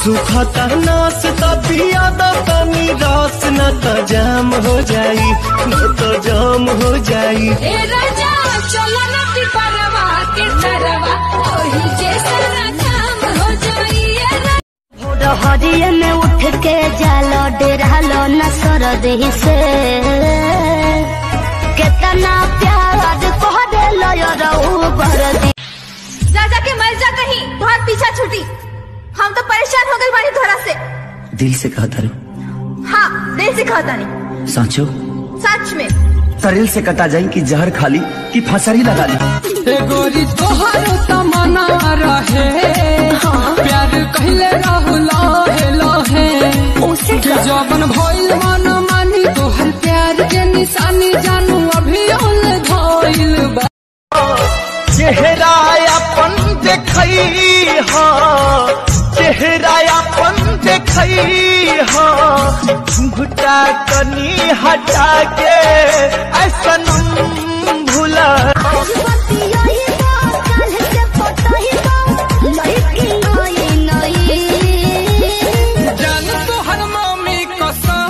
सुखता नास तबिया तनी रस न त जाम हो जाई न त जाम हो जाई ए राजा चला ना पिपरवा के तरवा ओही जैसा ना काम हो जाई ए राजा हरिये में उठ के जालो डेरालो न सर दही से केतना प्यार कह दे लो रहू बर दी जा जा के मर जा कहीं बहुत पीछा छूटी हम तो परेशान हो गए बानी तोहरा से दिल से कहता रू हाँ दिल से कहता नहीं साचो सच में शरीर से कटा जाई कि जहर खाली कि फसरी लगा ली गोरी तोहर तमना रहे प्यार कहले रहू लहे लहे कि जबन भइल मन मानी तोहर प्यार के निशानी जानू अभी उन धइल बा चेहरा अपन देखई हा चेहरा अपन देखई हा घुटा कनी हटा के ऐसन भूला जान तोहर मम्मी कसम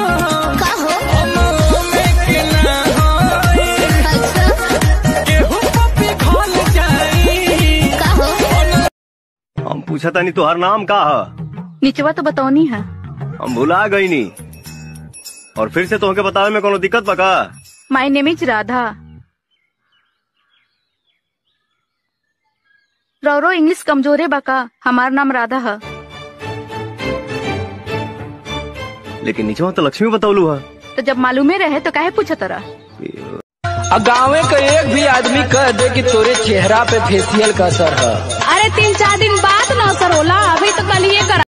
में के ना होई केहू पपी खोल जाई हम पूछा तानी तोहर नाम का है निचवा तो बतौनी है हम भुला गई नी और फिर से तोहके बतावे में कोनो दिक्कत बका माई नेम इज राधा रौरो इंग्लिश कमजोरे बका हमार नाम राधा है लेकिन नीचे तो लक्ष्मी बतौलू है तो जब मालूमे रहे तो काहे पूछत रहा गाँवे का एक भी आदमी कह दे कि तोरे चेहरा पे फेसियल का असर है अरे तीन चार दिन बाद ना असर होला अभी तो कल एक